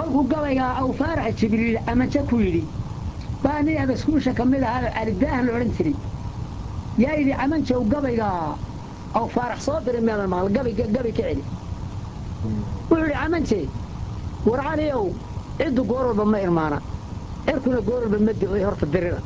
kolkuu gabaygaa aw faarax jibriil amanje ku yidhi baa nin abaskuusha ka mid ahaa calidaahan la odhan jiray yaa yidhi camanjow gabaygaa aw faarax soo diray meedan maqal gabi gabi ka celi wuxuu yidhi camanje war caliow ciddu goor walba ma irmaana cirkuna goor walba ma di'oy horta dirira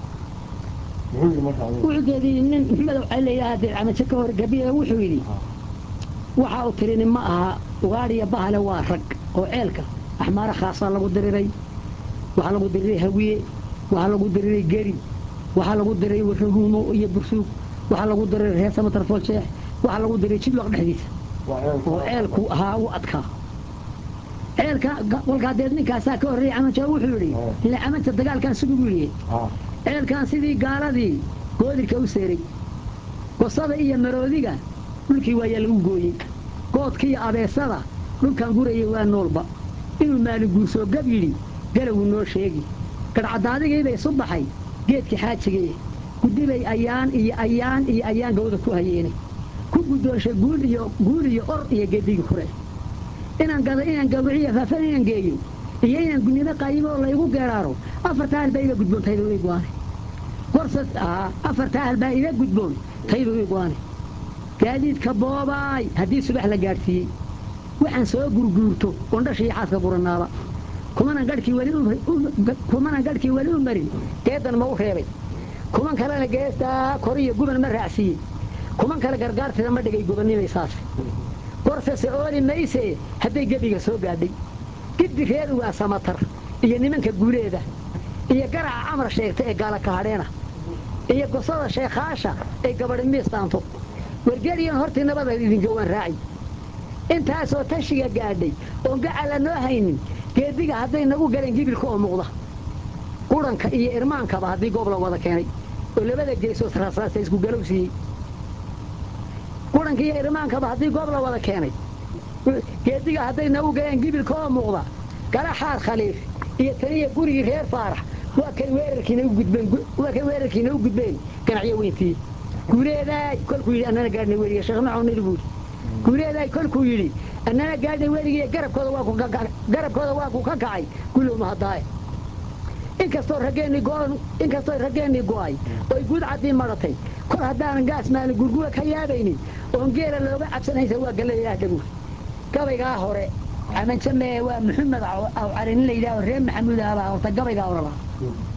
wuxuu geediyey nin maxmedow cali layidhaha dee camanje ka hor gabiya wuxuu yidhi waxa uu tirini ma aha ugaadhiya bahale waa rag oo ceelka axmaara khaasaa lagu diriray waxaa lagu diriray hawiye waxaa lagu diriray geri waxaa lagu diriray warraguumo iyo bursuug waxaa lagu diriray reer samatarfool sheex waxaa lagu diriray jidwaq dhexdiisa oo ceelku ahaa u adkaa ceelka kolkaa deed ninkaasaa ka horreeyay camanja wuxuu yidhi ile camanta dagaalkan siduu u yidhi ceelkan sidii gaaladii goodirka u seeray gosada iyo maroodiga dhulkii waayaa lagu gooyey goodka iyo abeesada dhulkan gurayay waa noolba inuu maalin guursoo gab yidhi galowuu noo sheegi gadhcadaadigiibay isu baxay geedkii xaajigee gudibay ayaan iyo ayaan iyo ayaan gawda ku hayeene ku guddoonshay guul iyo guul iyo or iyo gedigii kure inaan gado inaan gawriciyo faafan inaan geeyo iyo inaan gudnimo qaayimo oo laygu geeraaro afartaa hal baa iga gudboon tayduu ii go-aane gorsad afartaa hal baa iga gudboon tayduu ii go-aane gaadiidka boobaay haddii subax la gaadhsiiyey waxaan soo gurguurto oon dhasha iyo xaaska guranaaba kumanan gadhkii weli kumanan gadhkii weli u marin geedan ma u reebay kuman kalena geestaa koriyo guban ma raacsiiyey kuman kale gargaartida ma dhigay gobanimaysaas gorsase ooli mayse hadday gebiga soo gaadhay giddi reer ugaa samatar iyo nimanka guuleeda iyo garaca camar sheegta ee gaala kahadheena iyo gosada sheekhaasha ee gabadhi miistaanto wargeliyan hortii nabada idinka waan raaci intaasoo tashiga gaadhay oon gacala noo haynin geediga hadday nagu galeen gibilka oo muuqda quranka iyo irmaankaba haddii goob la wada keenay oo labada geesood rasaasa isku galowsiiyey quranka iyo irmaankaba haddii goob la wada keenay geediga hadday nagu galeen gibilka oo muuqda gala xaar khaliif iyo taniya gurigii reer faarax waa kay weerarkiina u gudbeen waa kay weerarkiina u gudbeen ganacyo weyntii guuleedaay kolkuu yidhi annana gaadhnay weliga sheekh macawnil buu yidhi guuleedaay kolkuu yidhi annana gaadhnay weligiiyo garabkooda waa ku garabkooda waa ku ka kacay gulow mahadaaye inkastoo raggeennii go-on inkastoo raggeennii go-ay oy guud caddii madhatay kor haddaanan gaas maalin gurguwa ka yaabaynin oon geela looga cabsanaysa waa gallada ilaah dhaguur gabaygaa hore camanje mee waa maxamed aw cali nin la yidhaaho reer maxamuud ahabaa horta gabaygaa hore lahaa